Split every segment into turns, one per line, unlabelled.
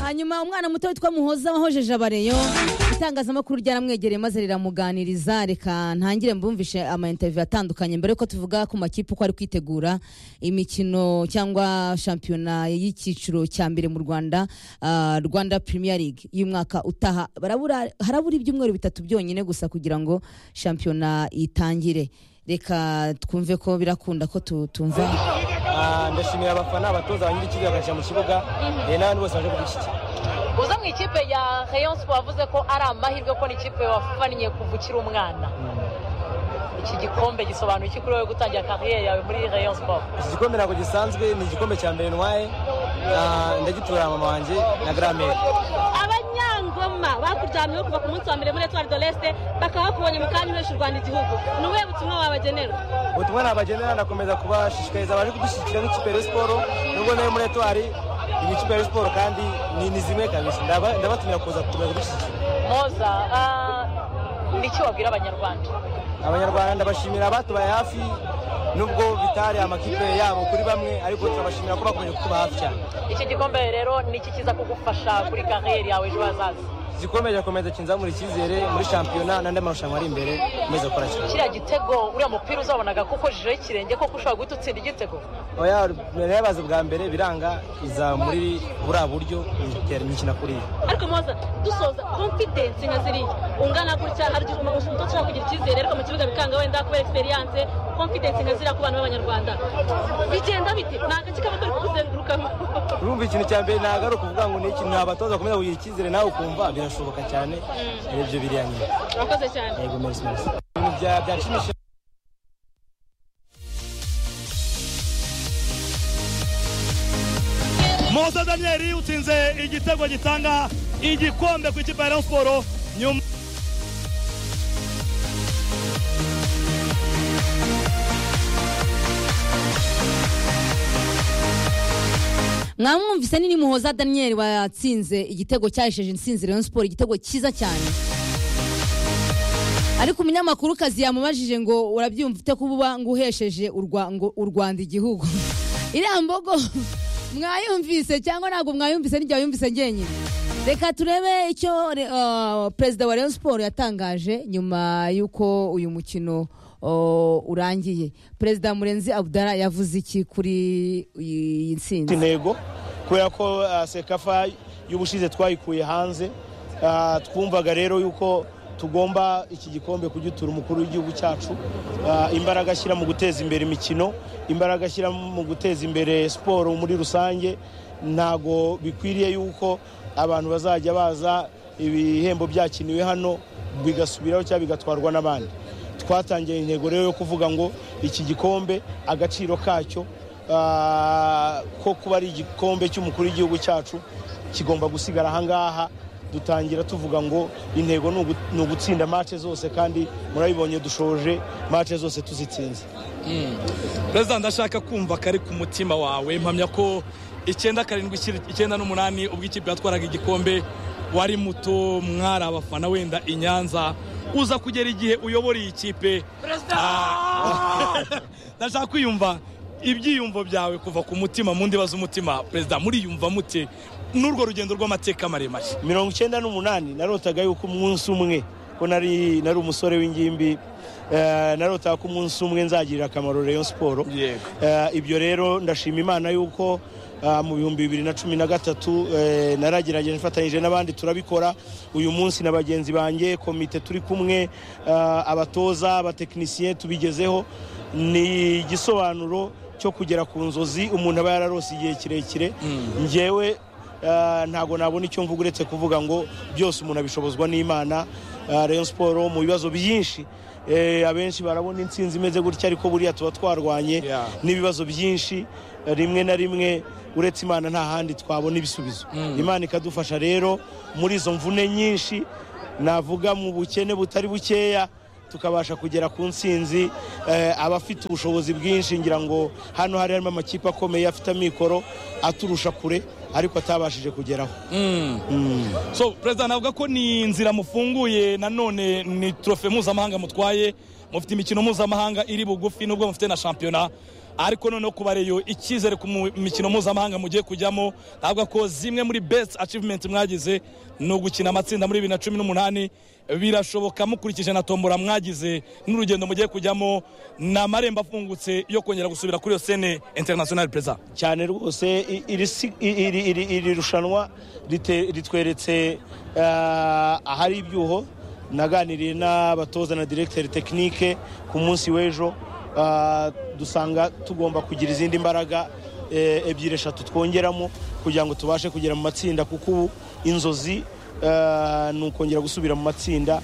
hanyuma umwana muto witwa muhoza wahojeje abareyo itangazamakuru ryaramwegereye maze riramuganiriza reka ntangire mbumvishe amainterviyu atandukanye mbere yuko tuvuga ku makipe uko ari kwitegura imikino cyangwa shampiyona y'icyiciro cya mbere mu rwanda ah, rwanda premier league y'umwaka utaha Barabura- harabura ibyumweru bitatu byonyine gusa kugira ngo shampiyona itangire reka twumve ko birakunda ko tu- tumva
Ah, ndashimira abafana abatoza banyiri ikipe bakajya mu kibuga eh, n'abandi bose baje kudushyigikira
uza mu ikipe ya rayon sport wavuze ko ari amahirwe ko n'ikipe wafaniye kuva ukiri umwana iki gikombe gisobanura iki kuri wowe gutangira kariyeri yawe muri rayon sport
iki gikombe ntabwo gisanzwe ni igikombe cya mbere ntwaye Ah, ndagitura mama wanjye na garamere
abanyangoma bakuryamyeho kuva ku munsi wa mbere muri etwari doreste bakaba bakubonye mu kanya uhesha u rwanda igihugu ni ubuhe butumwa wabagenera
ubutumwa nabagenera ndakomeza kubashishikariza abaje kudushyigikira nk'ikipe ya siporo nubwo nayo muri etwari ikipe ya siporo kandi ni, ni zimwe kabisa Ndaba- ndabatumira kuza gukomeza kudushyigikira
moza ah, ni iki wabwira abanyarwanda
abanyarwanda ndabashimira abatubaye hafi nubwo bitari amakipe yabo kuri bamwe ariko turabashimira ko bakomeje kutuba hafi cyane
iki gikombe rero ni iki kiza kugufasha kuri kariyeri yawe ejo hazaza
igikombe kirakomeza kinzamura icyizere muri shampiyona n'andi marushanwa ari imbere nkomeza gukora cyane
kiriya gitego uriya mupira uzabonaga kuko jijeho ikirenge koko ushobora guhita utsinda igitego
oya mbere yabaze bwa mbere biranga iza muri buriya buryo itera imikino kuriya
ariko moza dusoza confidence nka ziriya ungana gutya hari igihe umuntu muto ashobora kugira icyizere ariko mu kibuga bikanga wenda kubera experience confidence nka ziriya ku bantu b'abanyarwanda bigenda bite ni agace kaba kari kuguzengurukamo
urumva ikintu cya mbere ntabwo ari ukuvuga ngo ni iki ni abatoza bakomeza kugira icyizere nawe ukumva birashoboka cyane ari byo biriya nyine
urakoze cyane
yego mezi mezi ibintu bya- byanshimishije
Mose Daniel utsinze igitego gitanga igikombe ku ikipe ya Rayon Sport nyuma
mwamwumvise nini muhoza daniel watsinze igitego cyahesheje insinzi rayon siporo igitego cyiza cyane ariko umunyamakuru kazi yamubajije ngo urabyumva ute kuba ngo uhesheje u Rwa- ngo u rwanda igihugu iriya mbogo mwayumvise cyangwa ntabwo mwayumvise n'igihe wayumvise ngenyine reka turebe icyo re- ah, perezida wa rayon siporo yatangaje nyuma y'uko uyu mukino oh, urangiye perezida murenzi abudara yavuze iki kuri iyi nsinzi
intego kubera ko ah, sekafa y'ubushize twayikuye hanze Ah, twumvaga rero yuko tugomba iki gikombe kugitura umukuru w'igihugu cyacu Ah, imbaraga ashyira mu guteza imbere imikino imbaraga ashyira mu guteza imbere siporo muri rusange ntago bikwiriye yuko abantu bazajya baza ibihembo byakiniwe hano bigasubiraho cyangwa bigatwarwa n'abandi twatangiye intego rero yo kuvuga ngo iki gikombe agaciro kacyo Ah, ko kuba ari igikombe cy'umukuru w'igihugu cyacu kigomba gusigara ahangaha dutangira tuvuga ngo intego ni ugu- ni ugutsinda mace zose kandi murabibonye dushoje mace zose tuzitsinze
Perezida ndashaka kumva kari ku mutima wawe mpamya ko icyenda karindwi ikiri- icyenda n'umunani ubwo ikipe yatwaraga igikombe wari muto mwari abafana wenda i Nyanza uza kugera igihe uyobora iyi kipe Ah, ndashaka kwiyumva ibyiyumvo byawe kuva ku mutima mu ndiba z'umutima perezida muriyumva mute n'urwo rugendo rw'amateka maremare
mirongo icyenda n'umunani narotaga yuko umunsi umwe ko nari nari umusore w'ingimbi eh, narotaga ko umunsi umwe nzagirira akamaro Rayon Sport
Yego.
Eh, ibyo rero ndashima imana yuko ah, mu bihumbi bibiri na cumi na gatatu eh, naragerageje mfatanyije n'abandi turabikora uyu munsi na bagenzi banjye komite turi kumwe ah, abatoza abatekinisiye tubigezeho ni igisobanuro cyo kugera ku nzozi umuntu aba yararose igihe kirekire ngewe Ah, ntabwo nabona icyo mvuga uretse kuvuga ngo byose umuntu abishobozwa n'imana Ah, rayon siporo mu bibazo byinshi eh, abenshi barabona intsinzi imeze gutya ariko buriya tuba twarwanye
Yeah.
n'ibibazo byinshi eh, rimwe na rimwe uretse imana nta handi twabona ibisubizo imana ikadufasha rero muri izo mvune nyinshi navuga mu bukene butari bukeya tukabasha kugera ku ntsinzi eh, abafite ubushobozi bwinshi ngira ngo hano hari harimo amakipe akomeye afite amikoro aturusha kure ariko atabashije kugeraho
so perezida navuga ko ni inzira mufunguye nanone ni trofe mpuzamahanga mutwaye mufite imikino mpuzamahanga iri bugufi nubwo mufite na shampiyona ariko noneho kuba reyo icyizere ku mu- mikino mpuzamahanga mugiye kujyamo navuga ko zimwe muri best achievement mwagize ni ugukina amatsinda muri bibiri na cumi n'umunani birashoboka mukurikije na tombora mwagize n'urugendo mugiye kujyamo ni amarembo afungutse yo kongera gusubira kuri iyo sene international perezida
cyane rwose i- iri si- i- iri- iri- iri rushanwa rite- ritweretse eh, ahari ibyuho naganiriye n'abatoza na diregiteri tekinike ku munsi w'ejo eh, dusanga tugomba kugira izindi mbaraga eh, ebyiri eshatu twongeramo kugira ngo tubashe kugera mu matsinda kuko ubu inzozi eh, ni ukongera gusubira mu matsinda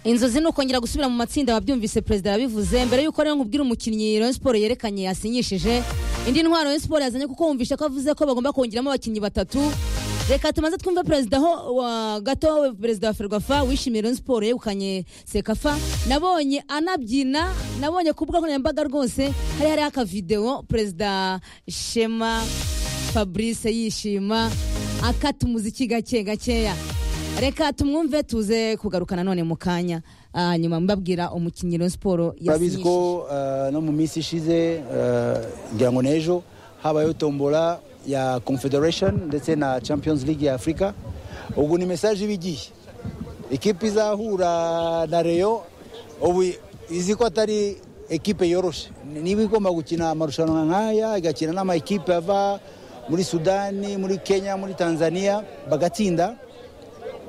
inzozi ni ukongera gusubira mu matsinda wabyumvise perezida yabivuze mbere y'uko rero nkubwira umukinnyi Rayon Sport yerekanye yasinyishije indi ntwaro Rayon Sport yazanye kuko wumvishe ko avuze ko bagomba kongeramo abakinnyi batatu reka tumaze twumve perezida ho wa gato we perezida wa ferwafa wishimiye Rayon Sport yegukanye sekafa nabonye anabyina nabonye ku mbuga nkoranyambaga rwose hari hariho akavidewo perezida shema fabrice yishima akata umuziki gake gakeya reka tumwumve tuze kugarukana none mu kanya ah, nyuma mbabwira umukinnyi wa siporo
turabizi ko
yasinyishije
eh, no mu minsi ishize eh, ngira ngo n'ejo habayeho tombola ya confederation ndetse na champions league ya afurika ubwo ni mesaje iba igiye ikipe izahura na reyo ubu izi ko atari ekipe yoroshe niba igomba gukina amarushanwa nk'aya igakina n'ama ekipe ava muri sudani muri kenya muri tanzania bagatsinda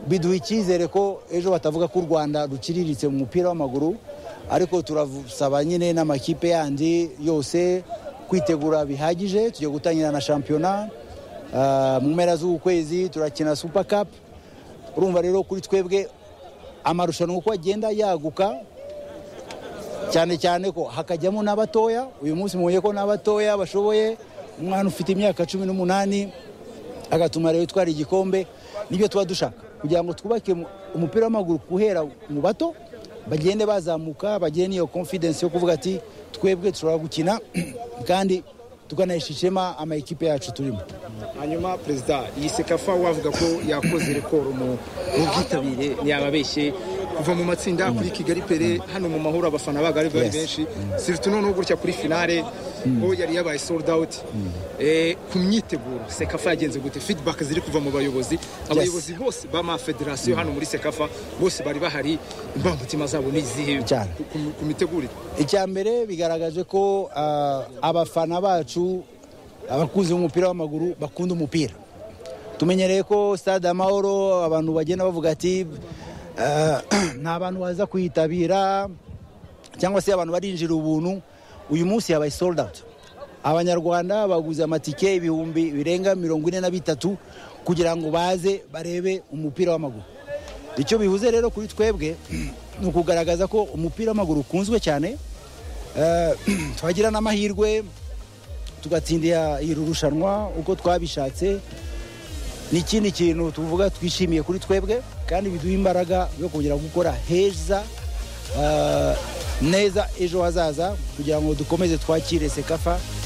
biduha icyizere ko ejo batavuga ko u rwanda ruciriritse mu mupira w'amaguru ariko turasaba nyine n'amakipe yandi yose kwitegura bihagije tugiye gutangira na shampiyona Ah, mu mpera z'uku kwezi turakina super cup urumva rero kuri twebwe amarushanwa uko agenda yaguka cyane cyane ko hakajyamo n'abatoya uyu munsi mubonye ko n'abatoya bashoboye umwana ufite imyaka cumi n'umunani agatuma rero itwara igikombe nibyo tuba dushaka kugira ngo twubake mu- umupira w'amaguru guhera mu bato bagende bazamuka bagire n'iyo confidence yo kuvuga ati twebwe dushobora gukina kandi tukanahesha ishema ama ekipe yacu turimo
hanyuma perezida iyi sekafa wavuga ko yakoze rekoro mu mu bwitabire ntiyababeshye kuva mu matsinda kuri kigali pere hano mu mahoro abafana baga ari bari
Yes.
benshi siritu noneho gutya kuri finale ho yari yabaye sold out Eh, ku myiteguro sekafa yagenze gute feedback ziri kuva mu bayobozi abayobozi bose b'amafederasiyo hano muri sekafa bose bari bahari imbamutima zabo ni izihe
Cyane.
ku- ku- ku mitegurire
icya mbere bigaragaje ko ah, abafana bacu abakunzi b'umupira w'amaguru bakunda umupira tumenyereye ko stade amahoro abantu bagenda bavuga ati ah, nta bantu baza kuyitabira cyangwa se abantu barinjira ubuntu uyu munsi yabaye sold out abanyarwanda baguze amatike ibihumbi birenga mirongo ine na bitatu kugira ngo baze barebe umupira w'amaguru icyo bihuze rero kuri twebwe ni ukugaragaza ko umupira w'amaguru ukunzwe cyane Eh, twagira n'amahirwe tugatsindira iri rushanwa uko twabishatse ni ikindi kintu tuvuga twishimiye kuri twebwe kandi biduha imbaraga yo kongera gukora heza eh, neza ejo hazaza kugira ngo dukomeze twakire sekafa